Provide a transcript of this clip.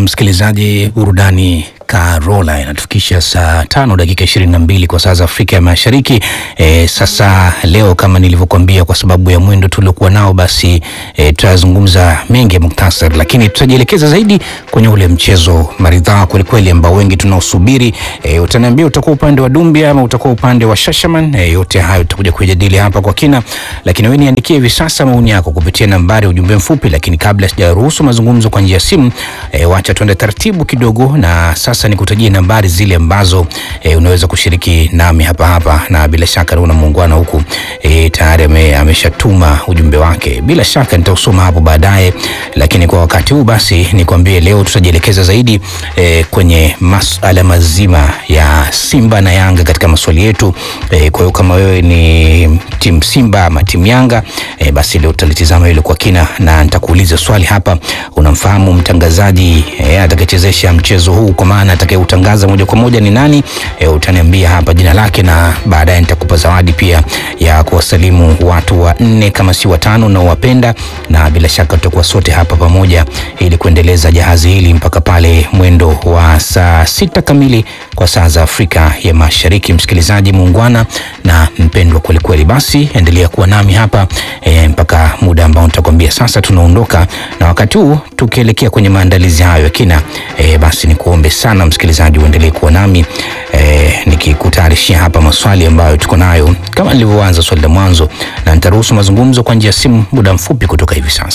msikilizaji, burudani Karola inatufikisha saa tano dakika ishirini na mbili kwa saa za Afrika ya Mashariki. E, sasa leo kama nilivyokuambia, kwa sababu ya mwendo tuliokuwa nao, basi e, tutazungumza mengi ya muktasari, lakini tutajielekeza zaidi kwenye ule mchezo maridhaa kwelikweli ambao wengi tunaosubiri. E, utaniambia utakuwa upande wa Dumbia ama utakuwa upande wa Shashaman. E, yote hayo tutakuja kujadili hapa kwa kina, lakini wewe niandikie hivi sasa maoni yako kupitia nambari ya ujumbe mfupi, lakini kabla sijaruhusu mazungumzo kwa njia ya simu, e, wacha tuende taratibu kidogo na sasa nikutajie nambari zile ambazo e, unaweza kushiriki nami hapa hapa, na bila shaka naona muungwana huku e, tayari ame, ameshatuma ujumbe wake. Bila shaka nitausoma hapo baadaye, lakini kwa wakati huu basi nikwambie leo tutajielekeza zaidi e, kwenye masuala mazima ya Simba na Yanga katika maswali yetu e, kwa hiyo kama wewe ni timu Simba ama timu Yanga e, basi leo tutalitizama hilo kwa kina, na nitakuuliza swali hapa, unamfahamu mtangazaji e, atakayechezesha mchezo huu kwa maana atakayeutangaza moja kwa moja ni nani? E, utaniambia hapa jina lake, na baadaye nitakupa zawadi pia ya kuwasalimu watu wa nne kama si watano na wapenda, na bila shaka tutakuwa sote hapa pamoja ili kuendeleza jahazi hili mpaka pale mwendo wa saa sita kamili kwa saa za Afrika ya Mashariki. Msikilizaji muungwana na mpendwa kwelikweli, basi endelea kuwa nami hapa e, mpaka muda ambao nitakwambia sasa tunaondoka, na wakati huu tukielekea kwenye maandalizi hayo ya kina e, basi nikuombe sana msikilizaji uendelee kuwa nami e, nikikutayarishia hapa maswali ambayo tuko nayo kama nilivyoanza swali la mwanzo, na nitaruhusu mazungumzo kwa njia ya simu muda mfupi kutoka hivi sasa.